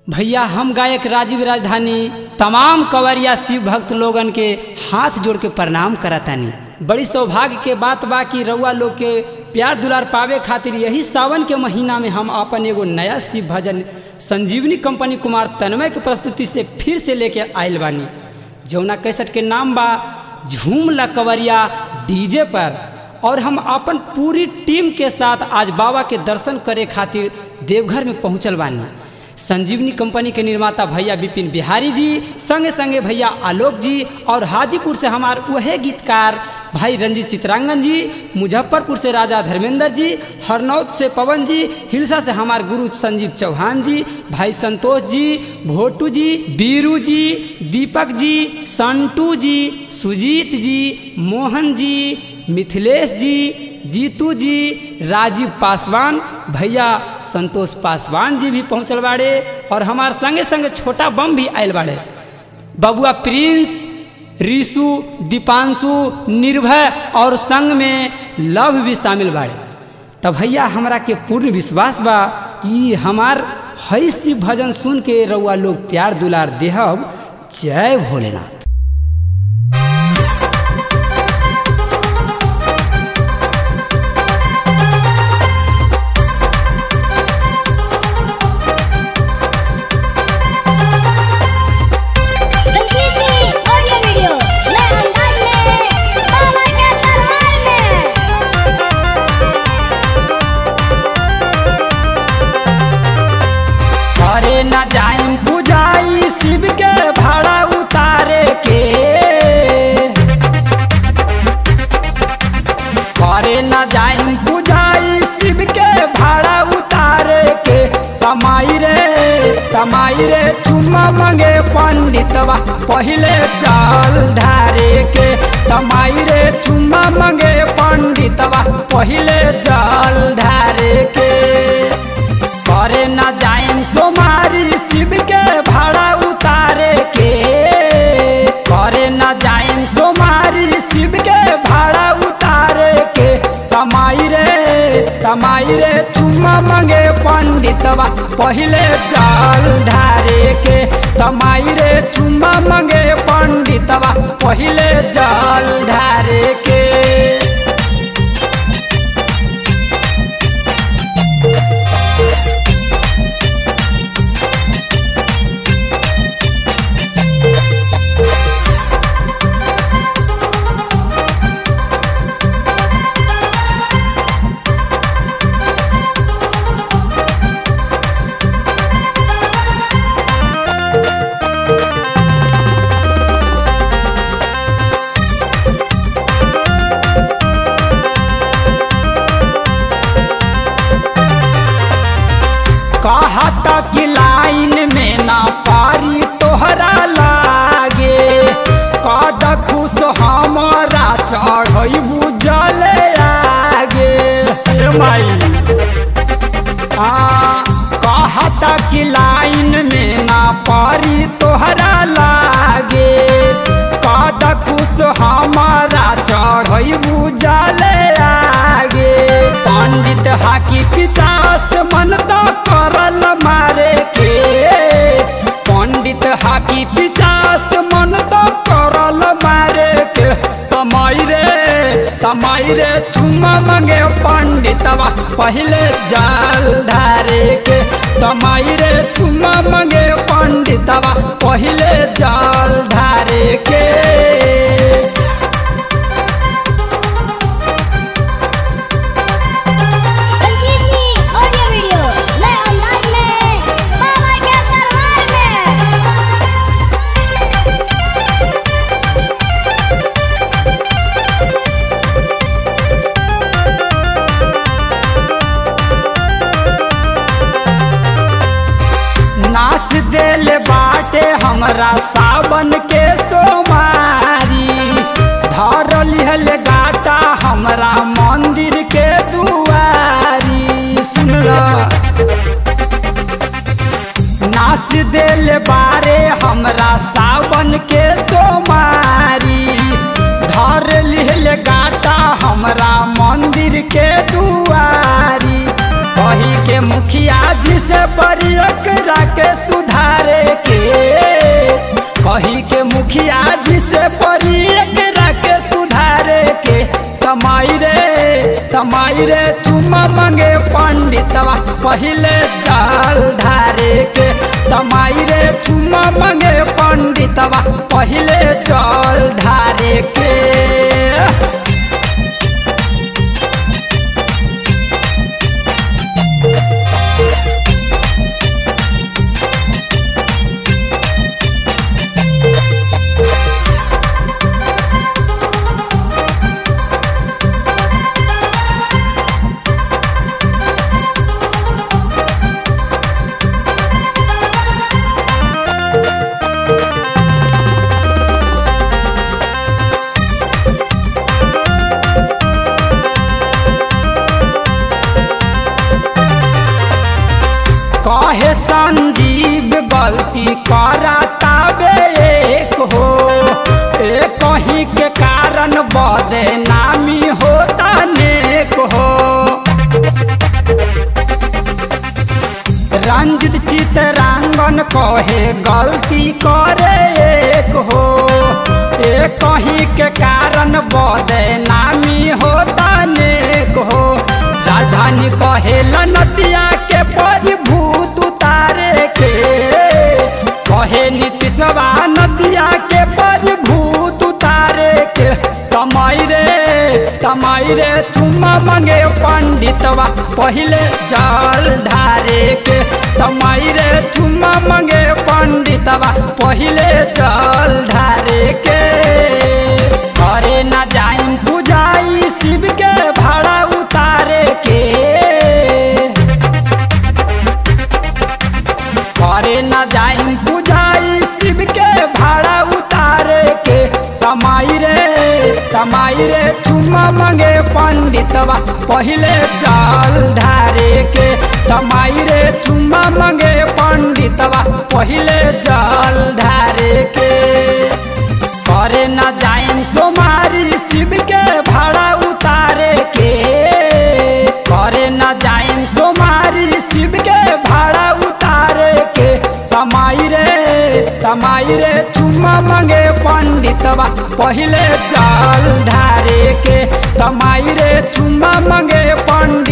भैया हम गायक राजीव राजधानी तमाम कंवरिया शिव भक्त लोगन के हाथ जोड़ के प्रणाम करतानी बड़ी सौभाग्य के बात बा कि रउआ लोग के प्यार दुलार पावे खातिर यही सावन के महीना में हम अपन एगो नया शिव भजन संजीवनी कंपनी कुमार तन्मय के प्रस्तुति से फिर से लेके आयल बानी जौना कैसेट के नाम बा झूम ला कंवरिया डीजे पर और हम अपन पूरी टीम के साथ आज बाबा के दर्शन करे खातिर देवघर में पहुंचल बानी संजीवनी कंपनी के निर्माता भैया विपिन बिहारी जी संगे संगे भैया आलोक जी और हाजीपुर से हमार वहे गीतकार भाई रंजीत चित्रांगन जी मुजफ्फरपुर से राजा धर्मेंद्र जी हरनौत से पवन जी हिलसा से हमार गुरु संजीव चौहान जी भाई संतोष जी भोटू जी बीरू जी दीपक जी संटू जी सुजीत जी मोहन जी मिथिलेश जी जीतू जी राजीव पासवान भैया संतोष पासवान जी भी पहुंचल बाड़े और हमार संगे संगे छोटा बम भी आयल बाड़े बबुआ प्रिंस ऋषु दीपांशु निर्भय और संग में लव भी शामिल बाड़े तब भैया हमरा के पूर्ण विश्वास बा कि हमार हई शिव भजन सुन के रउआ लोग प्यार दुलार देहब जय भोलेनाथ संजीवनी ऑडियो वीडियो नए अंदाज में बाबा के दरबार में अरे न जाइम बुझाई शिव के भाड़ा उतारे के अरे न जाइम बुझाई शिव के भाड़ा उतारे के तमाई रे तमाई रे चुम्मा मंगे पंडितवा पहिले चाल ढारे के तमाई रे चुम्मा मंगे पंडितवा पहिले चाल ढारे के करे न जाइम सोमारी शिव के भाड़ा उतारे के करे न जाइम सोमारी शिव के भाड़ा उतारे के तमाई रे तमाई रे चुम्मा मंगे पंडितवा पहिले चाल ढारे के तमाई रे चुम्मा मंगे पंडितवा पहिले जाल ढारे के कहता कि लाइन में ना पारी तोहरा लागे कद खुश हमारा चढ़ई बुझले आगे ए माई आ, कहता कि लाइन में ना पारी तोहरा लागे कद खुश हमारा चढ़ई बुझले आगे पंडित हाकी पिचास मन तो करल मारे के पंडित हाकी पिचास मन तो करल मारे के तमाई रे तमाई रे चुम्मा मंगे पंडितवा पहले जाल धारे के तमाई रे चुम्मा मंगे पंडितवा पहले जाल धारे के संजीवनी ऑडियो वीडियो नए अंदाज में बाबा के दरबार में नाच देल बाटे हमरा सावन के सोमारी धर लिहल गाटा हमरा मंदिर के दुआरी सुन नाच देल बारे हमरा सावन के सोमारी धर लिहल गाटा हमरा मंदिर के दुआरी कही के मुखिया जी से बड़ी एकरा के सुधार पहिले जल ढारे के तमाई रे चुमा मंगे पंडितवा पहिले जल ढारे के कहे संजीव गलती कराता बे एक हो एक कहीं के कारण बदे नामी होता नेक हो रंजित चितरांगन कहे गलती करे एक हो एक कहीं के कारण बदे नामी होता नेक हो राजधानी कहे नतिया के परिभूत उतारे के कहे नीतीशवा नदिया के परिभूत उतारे के तमाई रे तमाई रे चुम्मा मंगे पंडितवा पहिले जल ढारे के तमाई रे चुम्मा मंगे पंडितवा पहिले जल ढारे के करे न जाइम पुजाई शिव के भाड़ा उतारे के करे न जाइम पुजाई शिव के भाड़ा उतारे के तमाई रे तमाई रे चुम्मा मंगे पंडितवा पहिले जल ढारे के तमाई रे चुम्मा मंगे पंडितवा पहिले जल ढारे के करे न जाइम सोमारी शिव के भाड़ा उतारे के करे न जाइम सोमारी शिव के भाड़ा उतारे के तमाई रे तमाई रे चुम्मा मंगे पंडितवा पहिले जल ढारे के तमाई रे चुम्मा मंगे पंडित